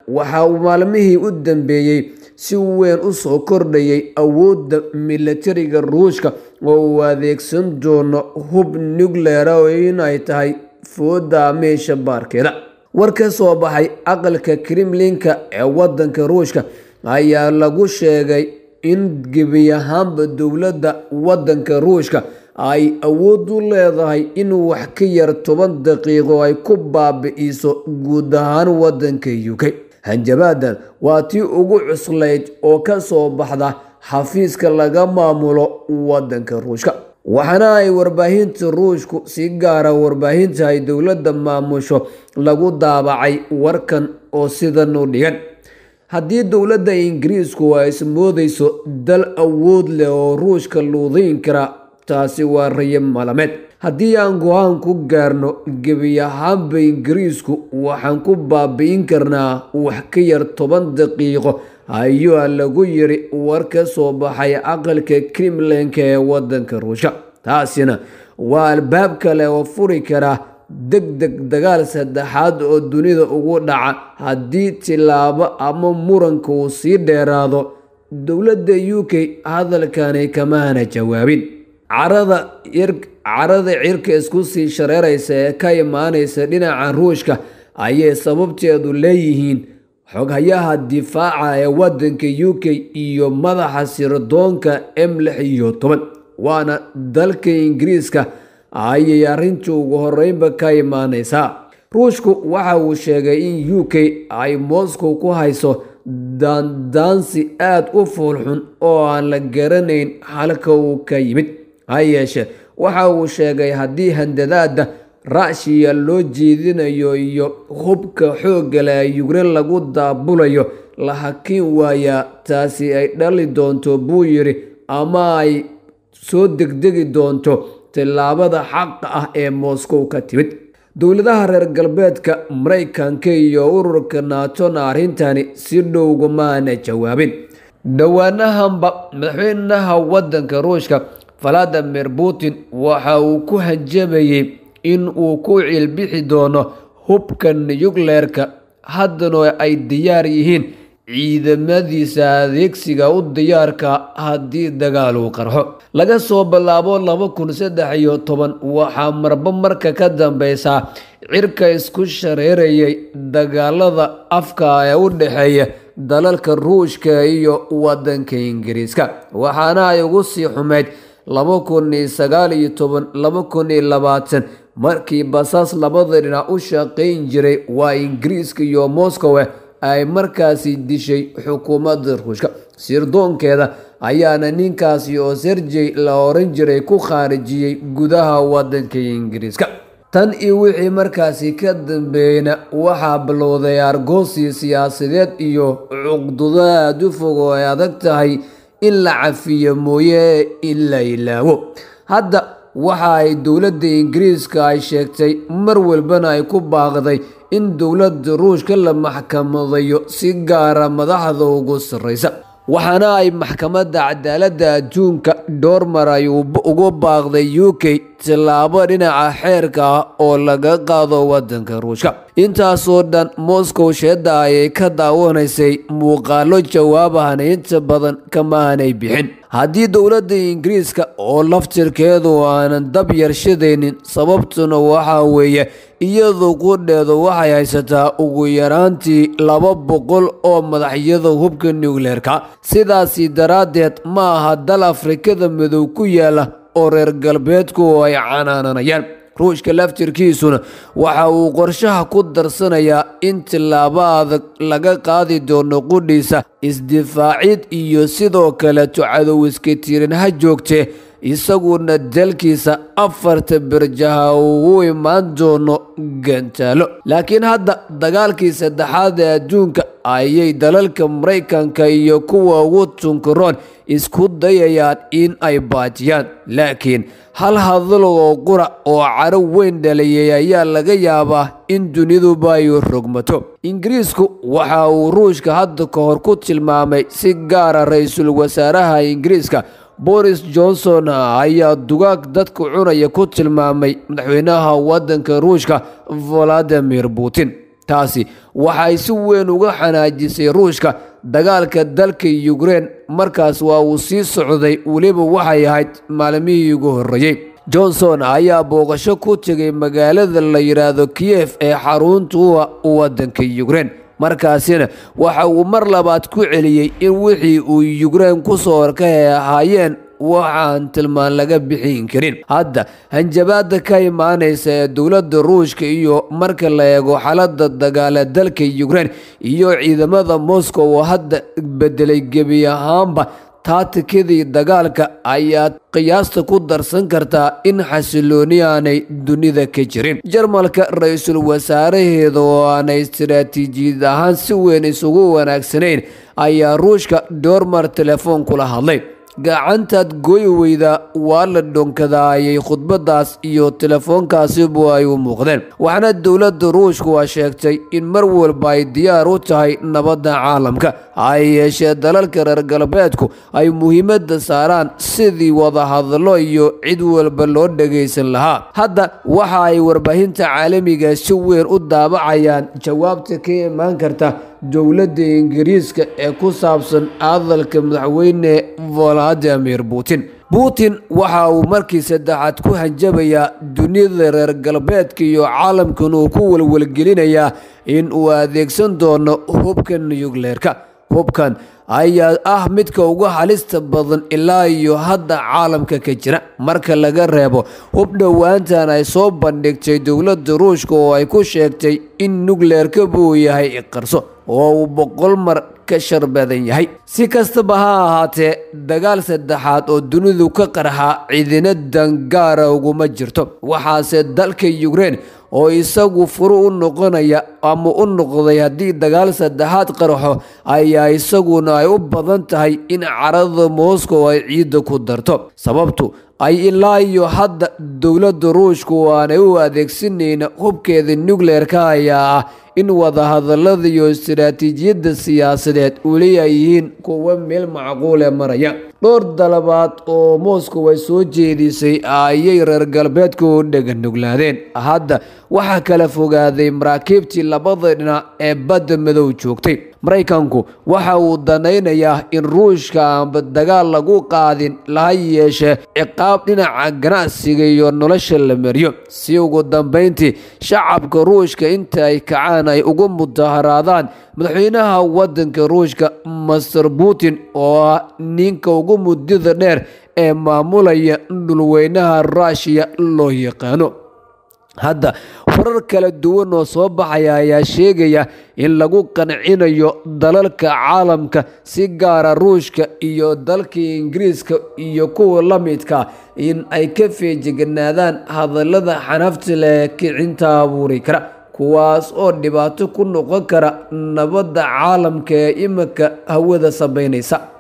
waxa uu maalmihii u dambeeyey si weyn u soo kordhayay awoodda milatariga ruushka oo uu adeegsan doono hub nucleara oo inay tahay fooda meesha baarkeeda war ka soo baxay aqalka kremlinka ee wadanka ruushka ayaa lagu sheegay in gebi ahaanba dowladda wadanka ruushka ay awood u leedahay in wax ka yar toban daqiiqo ay ku baabi'iso guud ahaan wadanka u k hanjabaadan waa tii ugu cuslayd oo ka soo baxda xafiiska laga maamulo wadanka ruushka waxaana ay warbaahinta ruushku si gaara warbaahinta ay dowladda maamusho lagu daabacay warkan oo sidan u dhigan haddii dowladda ingiriisku ay ismoodayso dal awood leh oo ruushka luudayn kara taasi waa rayo malameed haddii aan go-aan ku gaarno gebi ahaanba ingiriisku waxaan ku baabi'in karnaa wax ka yar toban daqiiqo ayaa lagu yiri war ka soo baxay aqalka kremlinka ee wadanka ruushka taasina waa albaab kale oo furi kara deg deg dagaal saddexaad oo dunida ugu dhaca haddii tilaabo ama muranka uu sii dheeraado dowladda u k hadalkani kamaana jawaabin carada carada cirka isku sii shareeraysa ee ka imaanaysa dhinaca ruushka ayay sababteedu leeyihiin xoghayaha difaaca ee wadanka u k iyo madaxa sirdoonka m lix iyo toban waana dalka ingiriiska ayay arrintu ugu horeynba ka imaaneysaa ruushku waxa uu sheegay in u k ay moscow ku hayso daandaansi aada u foolxun oo aan la garanayn halka uu ka yimid ha yeeshe waxa uu sheegay haddii handadaada rashiya loo jeedinayo iyo hubka xooggale ee yukrein lagu daabulayo la hakin waayaa taasi ay dhali doonto buu yidhi ama ay soo degdegi doonto tillaabada xaqa ah ee moscow ka timid dowladaha reer galbeedka maraykanka iyo ururka naatona arrintani si dhowgumaana jawaabin dhowaanahanba madaxweynaha wadanka ruushka valadimir putin waxa uu ku hanjamayey in uu ku cilbixi doono hubka nuyukleerka haddana ay diyaar yihiin ciidamadiisa adeegsiga u diyaarka haddii dagaal uu qarxo laga soo bilaabo laba kun saddex iyo toban waxaa marba marka ka dambeysa cirka isku shareerayay dagaalada afka ee u dhexeeya dalalka ruushka iyo wadanka ingiriiska waxaana ay ugu sii xumeyd laba kun iyo sagaal iyo toban laba kun iyo labaatan markii basaas labada dhinac u shaqayn jiray waa ingiriiska iyo moscow ay markaasi dishay xukuumadda ruushka sirdoonkeeda ayaana ninkaasi oo serjey la oran jiray ku khaarijiyey gudaha wadanka ingiriiska tan iyo wixii markaasi ka dambeeyna waxaa bilowday argoosi siyaasadeed iyo cuqdudo aada u fog oo ay adag tahay in la cafiyo mooye in la ilaawo hadda waxa ay dowladda ingiriiska ay sheegtay mar walbana ay ku baaqday in dowladda ruushka la maxkamadayo si gaara madaxda ugu sarreysa waxaana ay maxkamadda cadaaladda adduunka dhowr mar ay ugu baaqday u k tillaabo dhinaca xeerka ah oo laga qaado wadanka ruushka intaasoo dhan moscow sheedda ayay ka daawanaysay muuqaalo jawaabahana inta badan kamaanay bixin haddii dowladda ingiriiska oo laftirkeedu aanan dab yarshadaynin sababtuna waxaa weeye iyadu qudheedu waxay haysataa ugu yaraantii laba boqol oo madaxyada hubka nukleerka sidaasi daraaddeed ma aha dal afrikada madow ku yaala oo reer galbeedku ay canaananayaan ruushka laftirkiisuna waxa uu qorshaha ku darsanayaa in tillaabo adag laga qaadi doono qudhiisa isdifaacid iyo sidoo kaleto cadow iska tirin ha joogtee isaguna dalkiisa afarta berjaha uu u imaan doono gantaalo laakiin hadda dagaalkii saddexaad ee adduunka ayay dalalka maraykanka iyo kuwa ugu tunkaroon isku dayayaan in ay baajiyaan laakiin hal hadal oo qura oo caro weyn dhaliyay ayaa laga yaabaa in duniduba ay rogmato ingiriisku waxa uu ruushka hadda ka hor ku tilmaamay si gaara ra-iisul wasaaraha ingiriiska boris johnson ayaa dugaag dadka cunaya ku tilmaamay madaxweynaha wadanka ruushka valadimir putin taasi waxay si weyn uga xanaajisay ruushka dagaalka dalka yukrein markaas waa uu sii socday weliba waxay ahayd maalmihii ugu horreeyey johnson ayaa booqasho ku tegay magaalada la yidhaahdo kiyef ee xarunta uwa waddanka yukrein markaasina waxa uu mar labaad ku celiyey in wixii uu yukrein ku soo horkay ahaayeen waxaan tilmaan laga bixin karin hadda hanjabaada ka imaanaysa ee dowladda ruushka iyo marka la eego xaalada dagaala dalka yukrein iyo ciidamada moscow oo hadda bedelay gebi ahaanba taatikadii dagaalka ayaad qiyaasta ku darsan kartaa in xasilooni aanay dunida ka jirin jarmalka ra-iisul wasaaraheeda oo aanay istaraatiijiyad ahaan si weyn isugu wanaagsanayn ayaa ruushka doormar telefoon kula hadlay gacantaad gooyi weyda waa la dhonkadaayay khudbadaas iyo telefoonkaasibu ay u muuqdeen waxaana dowladda ruushku waa sheegtay in mar walba ay diyaar u tahay nabadda caalamka ay yeeshee dalalka reer galbeedku ay muhiimadda saaraan sidii wadahadallo iyo cid walba loo dhagaysan lahaa hadda waxa ay warbaahinta caalamiga si weyn u daabacayaan jawaabta ka imaan karta dowladda ingiriiska ee ku saabsan hadalka madaxweyne valadimir putin putin waxa uu markii saddexaad ku hanjabayaa dunida reer galbeedka iyo caalamkan uu ku walwalgelinayaa in uu adeegsan doono hubka nuyukleerka hubkan ayaa ah midka ugu halista badan ilaa iyo hadda caalamka ka jira marka laga reebo hub dhowaantan ay soo bandhigtay dowladda ruushka oo ay ku sheegtay in nukleerka buu yahay iqarso oo uu boqol mar ka shar badan yahay si kastaba ha ahaatee dagaal saddexaad oo dunidu ka qarxaa ciidina dangaara uguma jirto waxaase dalka yukrein oo isagu furu u noqonaya ama u noqday haddii dagaal saddexaad qarxo ayaa isaguna ay u badan tahay in carada moscow ay ciidda ku darto sababtu ay ilaa iyo hadda dowladda ruushku aanay u adeegsanayna hubkeeda nukleerka ayaa ah in wadahadallada iyo istaraatiijiyadda siyaasadeed weli ay yihiin kuwa meel macquule maraya dhowr dalabaad oo moscow ay soo jeedisay ayay reer galbeedku u dheganuglaadeen hadda waxaa kala fogaaday maraakiibtii labada dhinac ee badda madow joogtay maraykanku waxa uu danaynayaa in ruushka aanba dagaal lagu qaadin laha yeeshee ciqaab dhinaca ganacsiga iyo nolosha la mariyo si ugu dambeyntii shacabka ruushka inta ay kacaan ay ugu mudaharaadaan madaxweynaha wadanka ruushka master putin oo ah ninka ugu muddada dheer ee maamulaya dhulweynaha ruushiya loo yaqaano hadda warar kala duwan oo soo baxaya ayaa sheegaya in lagu qancinayo dalalka caalamka si gaara ruushka iyo dalka ingiriiska iyo kuwa la midka in ay ka feejiganaadaan hadallada xanafta leh kicinta abuuri kara kuwaas oo dhibaato ku noqon kara nabadda caalamka ee iminka hawada sameynaysa